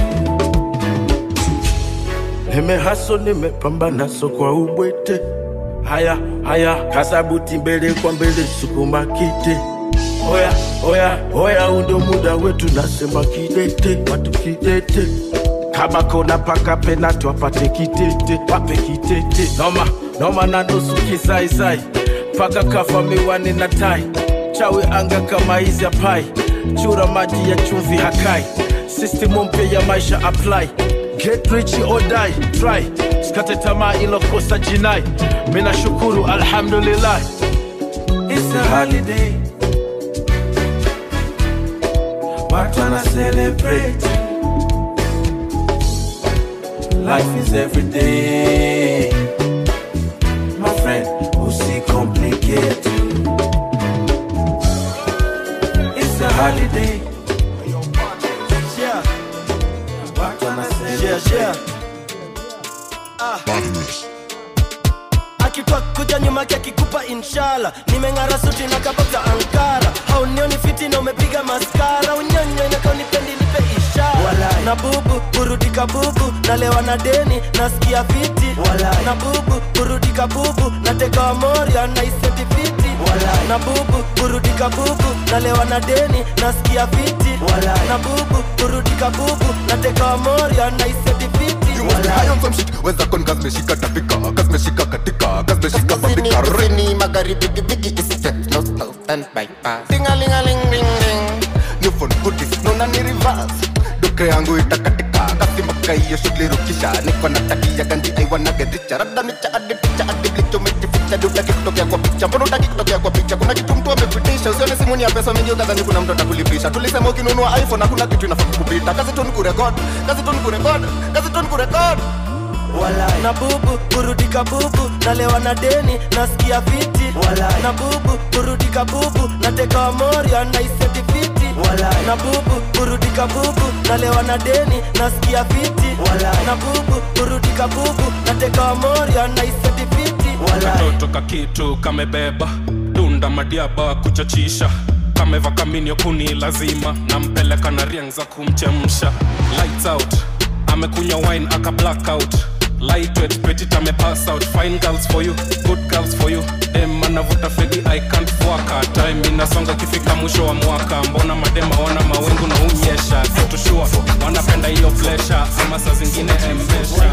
Nimehaso, nimepambana so kwa ubwete. Haya haya, kasabuti mbele kwa mbele, sukuma kite. Oya oya oya, huu ndo muda wetu, nasema kidete, watu kidete. Kama kona paka penati wapate kitete, wape kitete. Noma noma na nusu kisaisai, paka kafa miwani na tai. Chawi anga kama hizi ya pai, chura maji ya chumvi hakai. System mpya ya maisha apply Get rich or die, try. Sikate tamaa ilokosa jinai. Mina shukuru alhamdulillah. It's a holiday. Watu wana celebrate. Life is every day. My friend, usicomplicate. It's a holiday. Yeah. Watu wana Yeah, celebrate. yeah. Ah. akitwa kuja nyuma yake akikupa inshala nimeng'ara suti na kabota ankara haunioni fiti na umepiga maskara unyonyo inakaunipendi nipe ishara na bubu burudika bubu nalewa na deni nasikia fiti na bubu burudika bubu nateka wa moria naiseti fiti na bubu burudika bubu nalewa na deni nasikia fiti na bubu burudika bubu nateka wa moria naiseti fiti weza kon kazmeshika tapika kazmeshika katika kazmeshika babika kusini, magharibi bigibigi isite no no stand bypass tingalingalingdingding new phone goodies nona ni reverse duka yangu itakatika kasimaka hiyo shughuli rukisha niko na takia ganji aiwanagedhicha rada micha adi picha adi blicho mejificha dutaki kutokea kwa picha mbona utaki kutokea kwa picha kuna kitu mtu amepitisha usione simu ni ya pesa mingi ukadhani kuna mtu atakulipisha tulisema ukinunua iphone hakuna kitu inafaa kukupita kazi tu ni kurekod kazi tu ni kurekod kazi tu ni kurekod na bubu burudika bubu nalewa na deni nasikia fiti na bubu burudika bubu nateka wa moria naiseti fiti na bubu burudika bubu nalewa na deni nasikia fiti na bubu burudika bubu nateka wa moria naiseti fiti katoto kakitu kamebeba dunda madiaba kuchachisha kameva kaminio kuni lazima nampeleka na riang za kumchemsha lights out amekunywa wine aka blackout lightweight petit ame pass out fine girls for you good girls for you dem anavuta fegi i can't fuaka time inasonga kifika mwisho wa mwaka mbona madema wana mawengu na unyesha situshua wanapenda hiyo flesha ama saa zingine embesha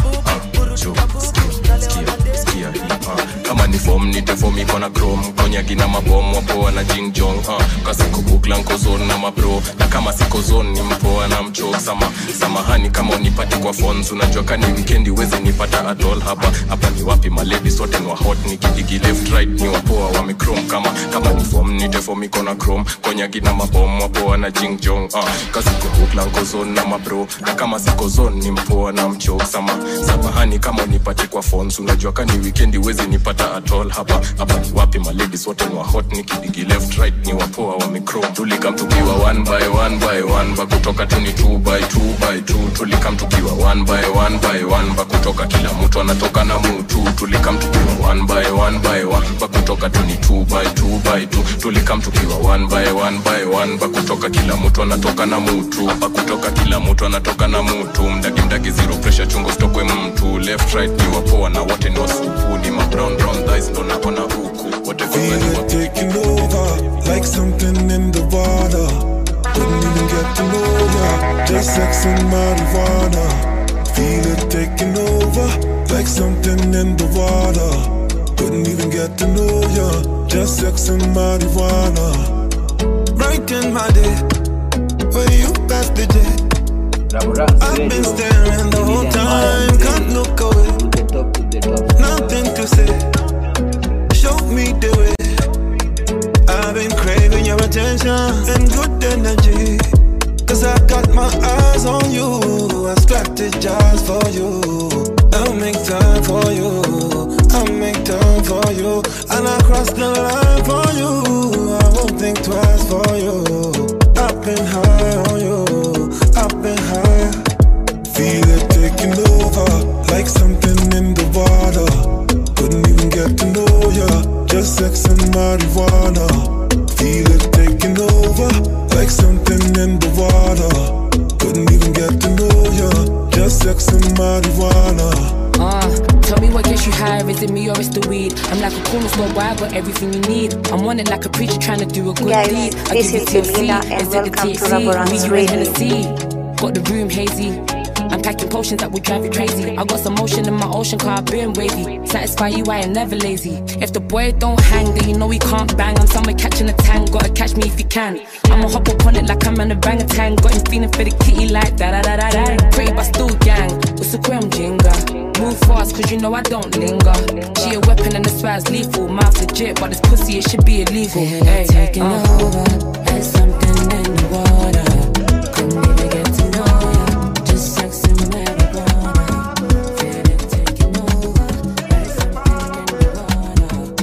Sikia hii, ah. kama ni fom nitefom iko na chrome konyagi na mabom wapoa na jingjong uh. kasikuku sikihuklanko zone na mabro na kama siko zone ni mpoa na mcho sama samahani kama unipate kwa phones unajua kani wikendi wezi nipata atol hapa hapa ni wapi maledi sote ni wa hot nikidigi left right ni wapoa wamechrome kama kama ni form nite form iko na chrome konyagi na mabom wapoa na jing jong uh, kasiko huklanko zone na mabro na kama siko zone ni mpoa na mcho sama samahani kama unipate kwa phones unajua kani wikendi wezi nipata atol hapa hapa ni wapi maledi sote ni wa hot nikidigi left right ni wapoa wamechrome tulikam tukiwa one by one by one ba kutoka tu ni two by two by two tulikam tukiwa one by one by one ba kutoka kila mtu anatoka na mutu tulikam tukiwa one by one by one ba kutoka tu ni two by two by two tulikam tukiwa one by one by one ba kutoka kila mtu anatoka na mutu hapa kutoka kila mtu anatoka na mutu mdagi mdagi zero pressure chungo stokwe mtu left right ni wapoa na wote ni wasupu ni ma brown brown thighs ndo naona huku wote Feel it taking over like something in the water. Couldn't even get to know ya, just sex and marijuana. Feel it taking over like something in the water. Couldn't even get to know ya, just sex and marijuana. Right in my day, when you passed the jet. I've been staring the whole time, can't look away. Nothing to say, show me the way. I've been craving your attention and good energy. Cause I got my eyes on you. I strategize for you. I'll make time for you. I'll make time for you. And I cross the line for you. I won't think twice for you. I've been high on you. I've been high. Feel it taking over like something in the water. Couldn't even get to know ya. Just sex and marijuana. Feel it taking over like something in the water. Couldn't even get to know ya. Just sex and marijuana. Uh, tell me what gets you higher, is it me or it's the weed? I'm like a cornerstone boy, I got everything you need. I'm on it like a preacher trying to do a good Guys, deed. I this give is you THC, Belinda and is it the welcome to THC? Raborang's Me, you and Radio. Hennessy. Got the room hazy. I'm packing potions that will drive you crazy. I got some motion in my ocean car, been wavy. Satisfy you, I am never lazy. If the boy don't hang, then you know he can't bang. I'm somewhere catching a tang, gotta catch me if you can. I'ma hop up on it like I'm in a bang a tang. Got him feeling for the kitty like da da da da da. Pretty but still gang, it's a gram jinga. Move fast, cause you know I don't linger. She a weapon and the swag's lethal. Mouth legit, but this pussy, it should be illegal. Hey, taking over, like something in the water. Couldn't even get to know ya. Just sex and marijuana. Feel it taking over, like something in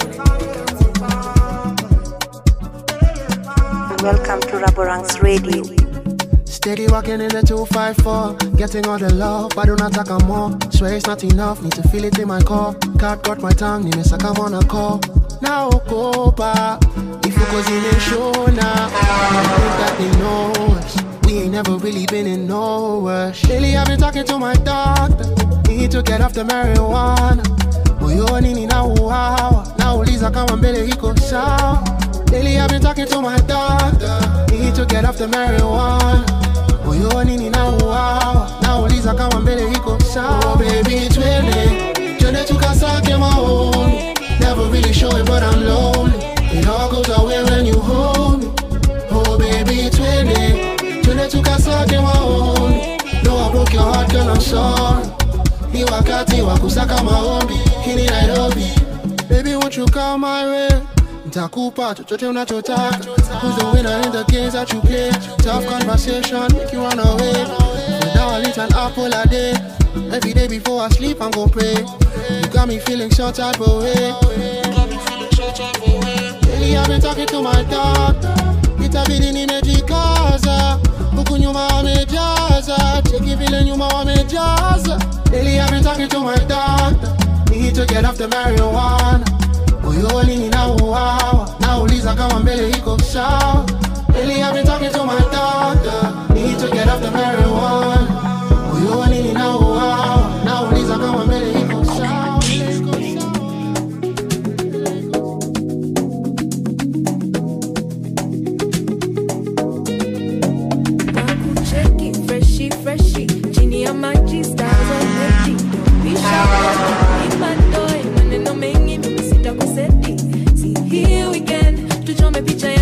the Welcome to Raborang's Radio. Steady walking in the 254, getting all the love, but do not take a more. Swear it's not enough, need to feel it in my core. Cat got my tongue, need me suck I'm on a call. Now go back, if you cause in a show now, I think that they know us. We ain't never really been in no rush. Lately I've been talking to my doctor, need to get off the marijuana. Moyo nini na uhawa, na uliza kama mbele iko sawa. Lately I've been talking to my doctor, need to get off the marijuana. Moyo nini na uhawa, na uliza kama mbele iko sawa. Oh baby twende, twende tukasake maoni. Never really show it but I'm lonely. It all goes away when you hold me. Oh baby twende, twende tukasake maoni. No I broke your heart girl I'm sorry. Ni wakati wa kusaka maombi, hii ni Nairobi. Baby won't you come my way? Nitakupa chochote unachotaka. Who's the winner in the games that you play? Tough conversation, make you run away. For now I eat an apple a day. Every day before I sleep, I'm gonna pray. You got me feeling some type of way. Lately I've been talking to my doctor. Itabidi nimejikaza. Huku nyuma wamejaza. Cheki vile nyuma wamejaza. Lately I've been talking to my doctor. Need to get off the marijuana. Moyo nini na uhawa. Nauliza kama mbele iko sawa. Lately I've been talking to my doctor. Need to get off the marijuana. Moyo nini na uhawa. Nauliza kama mbele iko sawa. Cheki freshi freshi chini ya maji stars already bisha imatoe maneno mengi mimi sitakuseti si hii weekend tuchome picha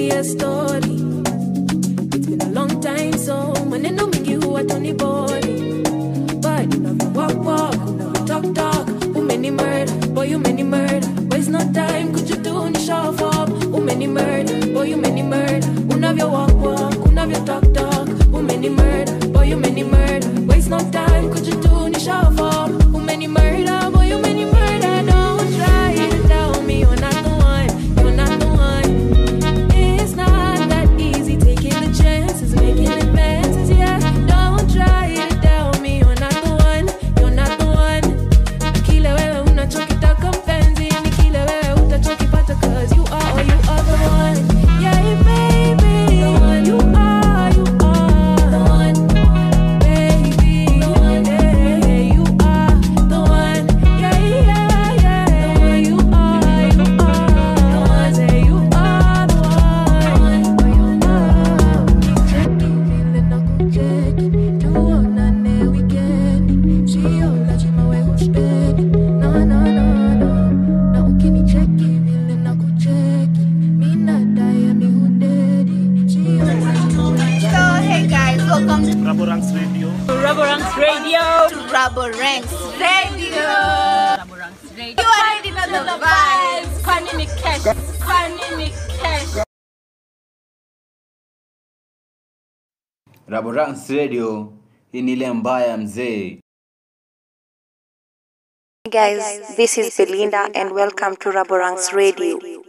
nikusimulie story It's been a long time so maneno mingi huwa tuni bori but unavyo walk walk unavyo talk talk umeni murder boy umeni murder waste no time could you do ni show up umeni murder boy umeni murder unavyo walk walk unavyo talk talk umeni murder boy umeni murder waste no time could you do ni show up umeni murder boy umeni murder don't try and tell me you're not the one you're not the one it's not that easy taking the chances, making advances. Yeah, don't try to tell me you're not the one, you're not the one. Kile wewe unachokitaka mpenzi, ni kile wewe utachokipata 'cause you are, you are the one. Yeah, baby, the one you are, you are the one. Baby, the one, yeah, you are the one. Yeah, yeah, yeah, the one you are, you are the one. Say you are the one. So, hey guys, welcome to Rubber Ranks Radio. to Rubber Ranks Radio. To Rubber Ranks Radio. Rubber Ranks Radio. You already know the vibes. Panini Cash. Panini Cash. Raborans Radio, hii ni ile mbaya mzee. Guys, this is Belinda and welcome to Raborang's Radio.